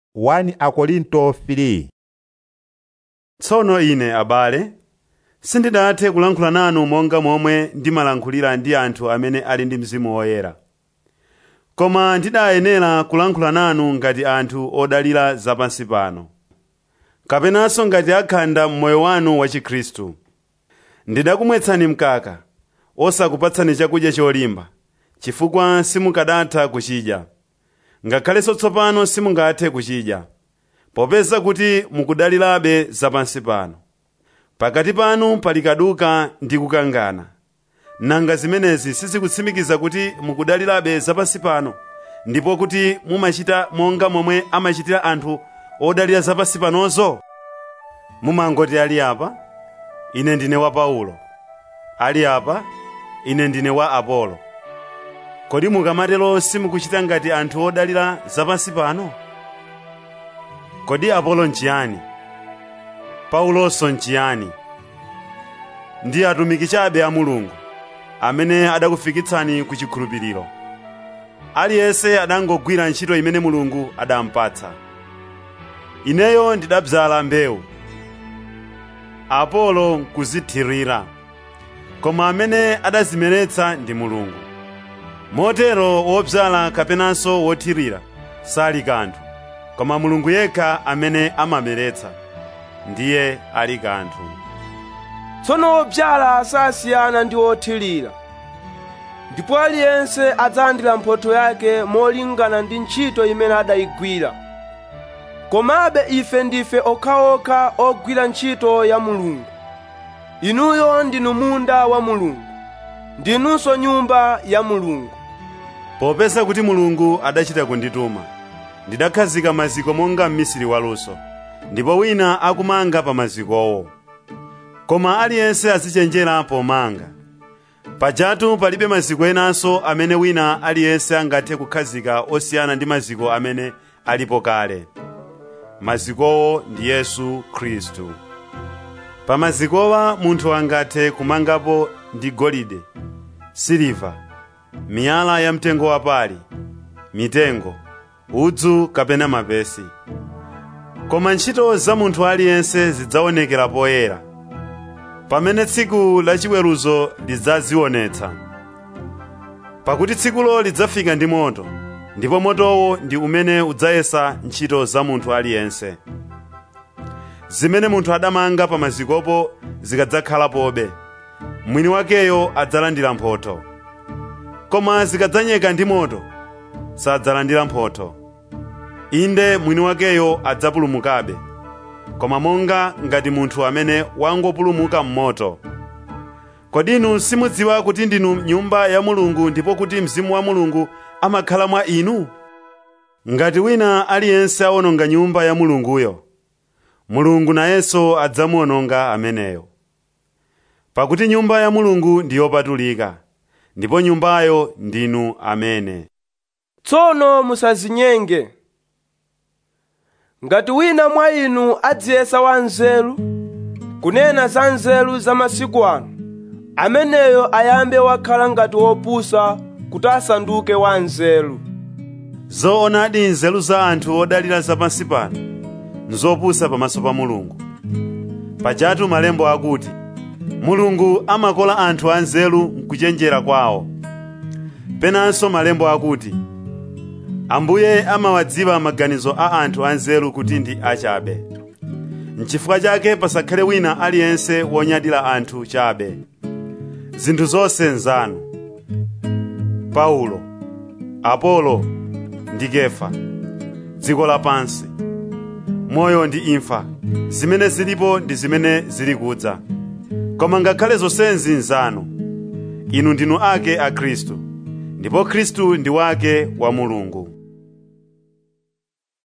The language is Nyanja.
1 Akorinto 3 tsono ine abale sindidathe kulankhula nanu monga momwe ndimalankhulira ndi anthu amene ali ndi mzimu woyera koma ndidayenera kulankhula nanu ngati anthu odalira zapansi pano kapenanso ngati akhanda m'moyo wanu wa chikhristu ndidakumwetsani mkaka osakupatsani chakudya cholimba chifukwa simukadatha kuchidya ngakhalenso tsopano simungathe kuchidya popeza kuti mukudalirabe zapansi pano pakati panu pali kaduka ndi kukangana nanga zimenezi sizikutsimikiza kuti mukudalirabe zapansi pano ndipo kuti mumachita monga momwe amachitira anthu odalira zapansi panozo mumangoti ali apa ine ndine wa paulo ali apa ine ndine wa apolo kodi mukamatero simukuchita ngati anthu odalira zapansi pano kodi apolo nchiyani paulonso nchiyani ndi atumiki chabe a mulungu amene adakufikitsani ku chikhulupiriro aliyense adangogwira ntchito imene mulungu adampatsa ineyo ndidabzala mbewu apolo nkuzithirira koma amene adazimeretsa ndi mulungu motero wobzala kapenanso wothirira sali kanthu koma mulungu yekha amene amameretsa ndiye ali kanthu tsono obyala sasiyana ndi othirira ndipo aliyense adzalandira mphotho yake molingana ndi ntchito imene adayigwira komabe ife ndife okhaokha ogwira ntchito ya mulungu inuyo ndinu munda wa mulungu ndinunso nyumba ya mulungu popeza kuti mulungu adachita kundituma ndidakhazika maziko monga mmisiri waluso ndipo wina akumanga pa mazikowo koma aliyense azichenjera pomanga pajatu palibe maziko enanso amene wina aliyense angathe kukhazika osiyana ndi maziko amene alipo kale mazikowo ndi yesu khristu pa mazikowa munthu angathe kumangapo ndi golide siliva miyala ya mtengo wapali mitengo udzu kapena mapesi koma ntchito za munthu aliyense zidzaonekera poyera pamene tsiku lachiweruzo lidzazionetsa pakuti tsikulo lidzafika ndi moto ndipo motowo ndi umene udzayesa ntchito za munthu aliyense zimene munthu adamanga pa mazikopo zikadzakhalapobe mwini wakeyo adzalandira mphotho koma zikadzanyeka ndi moto sadzalandira mphotho inde mwini wakeyo adzapulumukabe koma monga ngati munthu amene wangopulumuka m'moto kodi inu simudziwa kuti ndinu nyumba ya mulungu ndipo kuti mzimu wa mulungu amakhala mwa inu ngati wina aliyense awononga nyumba ya mulunguyo mulungu nayenso adzamuwononga ameneyo pakuti nyumba ya mulungu ndi yopatulika ndipo nyumbayo ndinu amene tsono musazinyenge ngati wina mwa inu adziyesa wanzeru kunena za nzeru za masiku ano ameneyo ayambe wakhala ngati wopusa kuti asanduke wanzeru zoonadi nzeru za anthu odalira zapansi pano nzopusa pamaso pa mulungu pajatu malembo akuti mulungu amakola anthu anzeru mkuchenjera kwawo penanso malembo akuti ambuye amawadziwa maganizo a anthu anzeru kuti ndi achabe nchifukwa chake pasakhale wina aliyense wonyadira anthu chabe zinthu zonse nzanu paulo apolo ndi kefa dziko lapansi moyo ndi imfa zimene zilipo ndi zimene zili kudza koma ngakhale zonsezi nzanu inu ndinu ake a khristu ndipo khristu ndi wake wa mulungu